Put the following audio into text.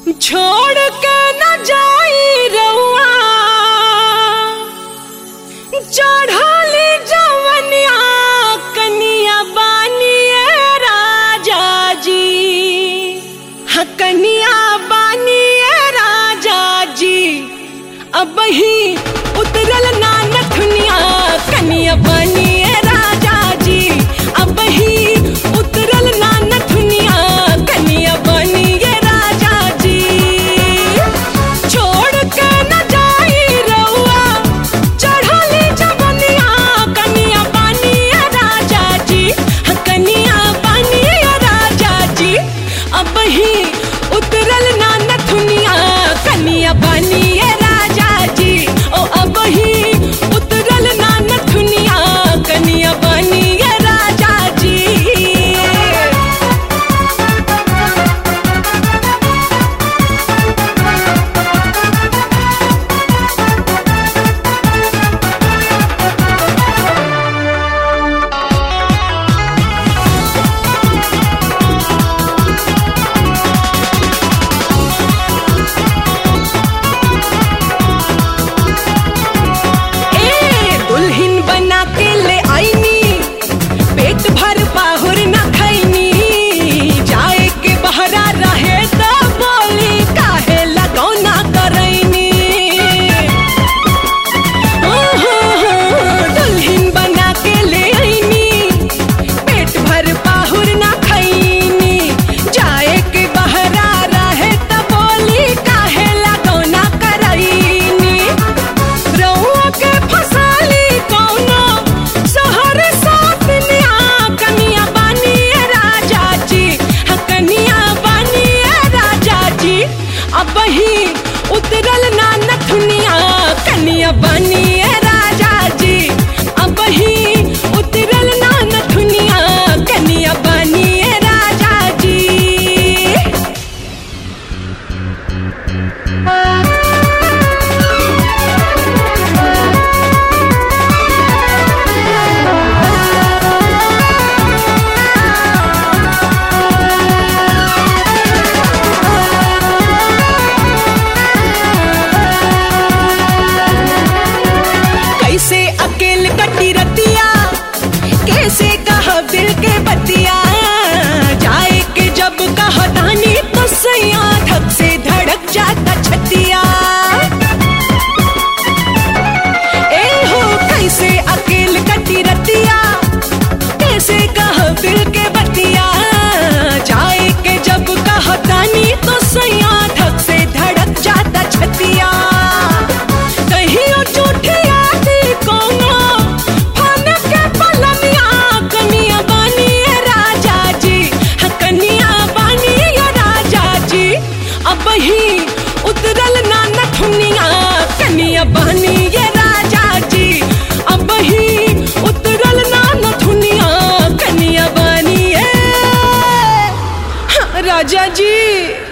छोड़ के न जाई रउआ चढ़ली जवनिया कनिया बानिए राजा जी हाँ कनिया बानिए राजा जी अब ही उतरल ना नथुनिया कनिया बानिए राजा जी अब ही उतरल ना नथुनिया कनिया बानिए राजा जी छोड़ के न जाई रउआ चढ़ली जवनिया कनिया बानिए राजा जी हाँ कनिया बानिए राजा जी अब ही उतरल ना नथुनिया कनिया बानिए राजा जी ओ अब ही उतरल ना नथुनिया कनिया बानिए राजा जी ए दुल्हन बना के ले आईनी पेट भर पाहुर न खैनी जाए के बहरा रहे त बोली काहे लगौना करैनी ओहो, दुल्हन बना के ले आईनी पेट भर पाहुर न खैनी जाए के बहरा रहे त बोली काहे लगौना करैनी रउआ के फसाली कौनो शहर सातनिया कनिया बानिए राजा जी हाँ कनिया बानिए राजा जी अब ही उतरल ना नथुनिया कनिया बानिए राजा जी अब ही उतरल ना नथुनिया कनिया बानिए राजा जी कैसे अकेल कटी रतिया कैसे कह दिल के बतिया जाए के जब कह दानी तो सैया धक से धड़क जाता छतिया ए हो कैसे अकेल कटी रतिया कैसे कह दिल के बतिया जाए के जब कह दानी तो सैया धक से धड़क जाता छतिया कहियो झूठी यादी कोनो फन के पलनिया कनिया बानिए राजा जी हाँ कनिया बानिए राजा जी अब ही उतरल ना नथुनिया कनिया बानिए राजा जी अब ही उतरल ना नथुनिया कनिया बानिए हाँ, राजा जी